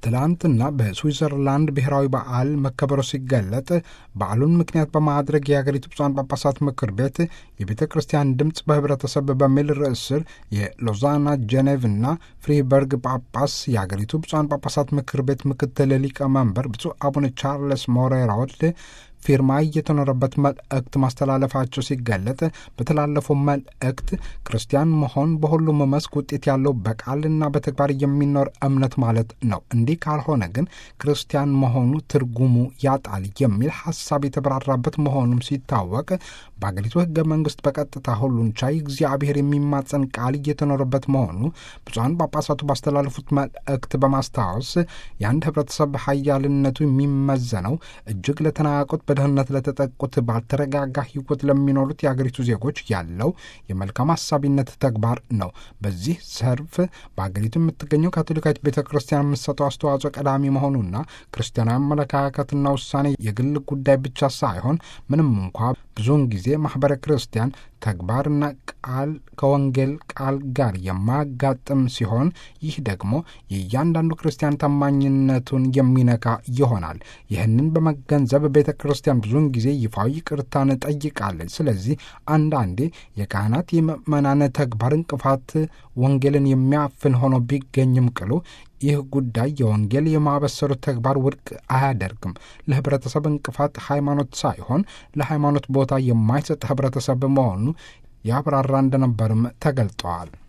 ትላንትና በስዊዘርላንድ ብሔራዊ በዓል መከበሩ ሲገለጥ በዓሉን ምክንያት በማድረግ የሀገሪቱ ብፁዓን ጳጳሳት ምክር ቤት የቤተ ክርስቲያን ድምፅ በህብረተሰብ በሚል ርዕስ ስር የሎዛና ጄኔቭና ፍሪበርግ ጳጳስ የሀገሪቱ ብፁዓን ጳጳሳት ምክር ቤት ምክትል ሊቀመንበር ብፁዕ አቡነ ቻርለስ ሞሬራውድ ፊርማ እየተኖረበት መልእክት ማስተላለፋቸው ሲገለጥ በተላለፈው መልእክት ክርስቲያን መሆን በሁሉም መስክ ውጤት ያለው በቃልና በተግባር የሚኖር እምነት ማለት ነው። እንዲህ ካልሆነ ግን ክርስቲያን መሆኑ ትርጉሙ ያጣል የሚል ሀሳብ የተብራራበት መሆኑም ሲታወቅ በአገሪቱ ሕገ መንግስት በቀጥታ ሁሉን ቻይ እግዚአብሔር የሚማጸን ቃል እየተኖረበት መሆኑ ብፁዓን ጳጳሳቱ ባስተላለፉት መልእክት በማስታወስ የአንድ ህብረተሰብ ሀያልነቱ የሚመዘነው እጅግ ለተናቁት በድህነት ለተጠቁት ባልተረጋጋ ህይወት ለሚኖሩት የአገሪቱ ዜጎች ያለው የመልካም አሳቢነት ተግባር ነው። በዚህ ዘርፍ በአገሪቱ የምትገኘው ካቶሊካዊት ቤተ ክርስቲያን የምትሰጠው አስተዋጽኦ ቀዳሚ መሆኑና ክርስቲያናዊ አመለካከትና ውሳኔ የግል ጉዳይ ብቻ ሳይሆን ምንም እንኳ ብዙውን ጊዜ ማኅበረ ክርስቲያን ተግባርና ቃል ከወንጌል ቃል ጋር የማያጋጥም ሲሆን ይህ ደግሞ የእያንዳንዱ ክርስቲያን ታማኝነቱን የሚነካ ይሆናል። ይህንን በመገንዘብ ቤተ ክርስቲያን ብዙውን ጊዜ ይፋዊ ይቅርታን ጠይቃለች። ስለዚህ አንዳንዴ የካህናት የምእመናን ተግባር እንቅፋት ወንጌልን የሚያፍን ሆኖ ቢገኝም ቅሉ ይህ ጉዳይ የወንጌል የማበሰሩ ተግባር ውድቅ አያደርግም። ለህብረተሰብ እንቅፋት ሃይማኖት ሳይሆን ለሃይማኖት ቦታ የማይሰጥ ህብረተሰብ መሆኑ ያብራራ እንደነበርም ተገልጠዋል።